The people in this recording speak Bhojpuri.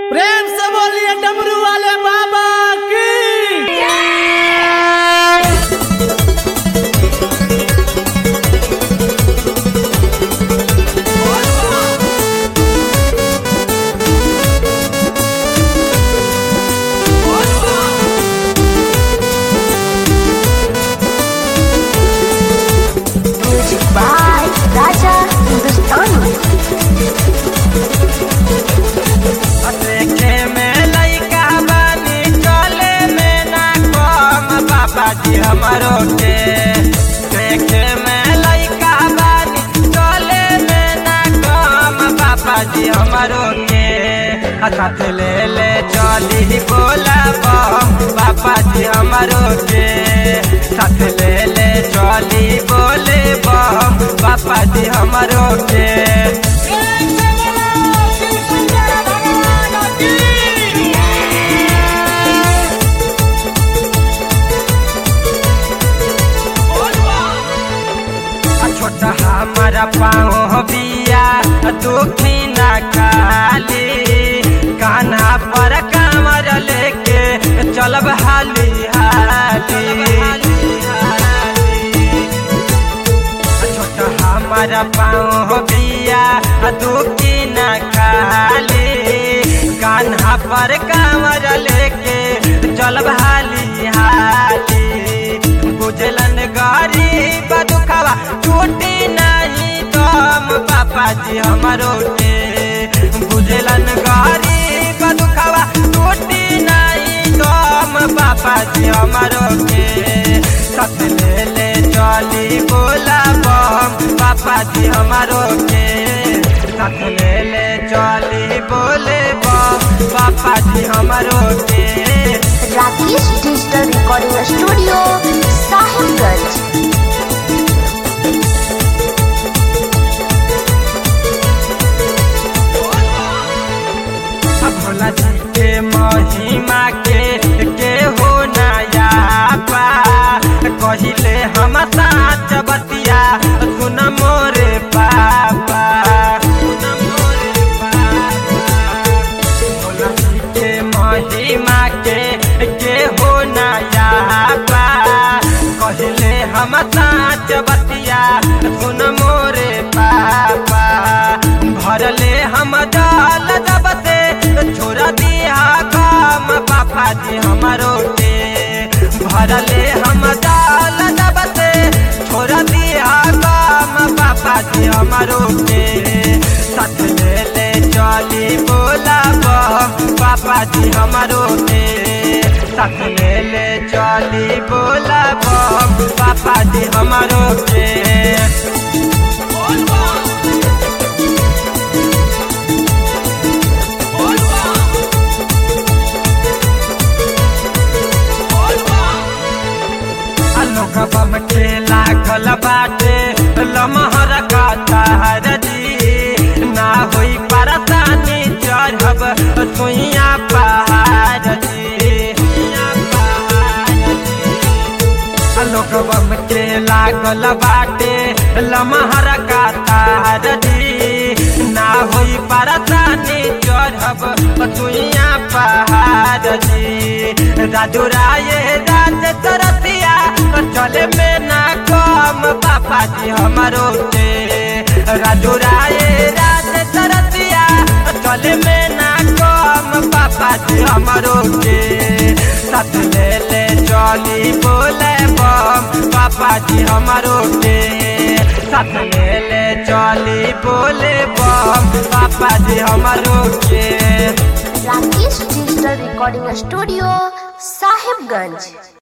प्रेम से बोलिए डमरू वाले बाबा की Music by Raja Hindustani. देखे में लइका बानी चले में ना कम बाबा जी हमारो के देखे में लइका बानी चले में ना कम बाबा जी हमारो के साथ ले ले चली बोला बम बाबा जी हमारो के साथ ले ले चली बोले बम बाबा जी हमारो के आ छोटा हमारा पाँव बिया दुखी न खाली कान्हा पर कामर लेके चलब हाली हाली आ छोटा हमारा पाँव बिया दुखी न खाली कान्हा पर कामर लेके चलब हाली हाली बुझलन गरीब दुखवा टूटी नहीं दम पापा जी हमारो के बुझलन गरीब दुखवा टूटी नहीं दम पापा जी हमारो के सत ले ले चली बोला बम पापा जी हमारो के सत ले ले चली बोले बम पापा जी हमारो के Rakesh Digital Recording Studio, Sahibganj. Bhola जी के महिमा के के हो नया पा कहिले हम साच बतिया सुन मोरे पापा सुन मोरे पापा भोला जी के महिमा के के हो नया पा कहिले हम साच बतिया सुन मोरे पापा भरले हम जाल जब से छोड़ दिया काम पापा जी हमारो के भरले हम जाल जब से छोड़ दिया काम पापा जी हमारो के सच ले ले चली बोला बम पापा जी हमारो के सच ले ले चली बोला बम पापा जी हमारो के लोग बम के लागल बाटे लमहर का तार जी ना होई परतानी चढ़ब सुइया पहाड़ जी सुइया पहाड़ जी लोग बम के लागल बाटे लमहर का तार जी ना होई परतानी चढ़ब सुइया पहाड़ जी राजू राय राज तरतिया चले में ना कम पापा जी हमारो के राजू राय राज तरतिया चले में ना कम पापा जी हमारो के साथ ले ले चली बोले बम पापा जी हमारो के साथ ले ले चली बोले बम पापा जी हमारो के Rakesh Digital Recording Studio, Sahibganj.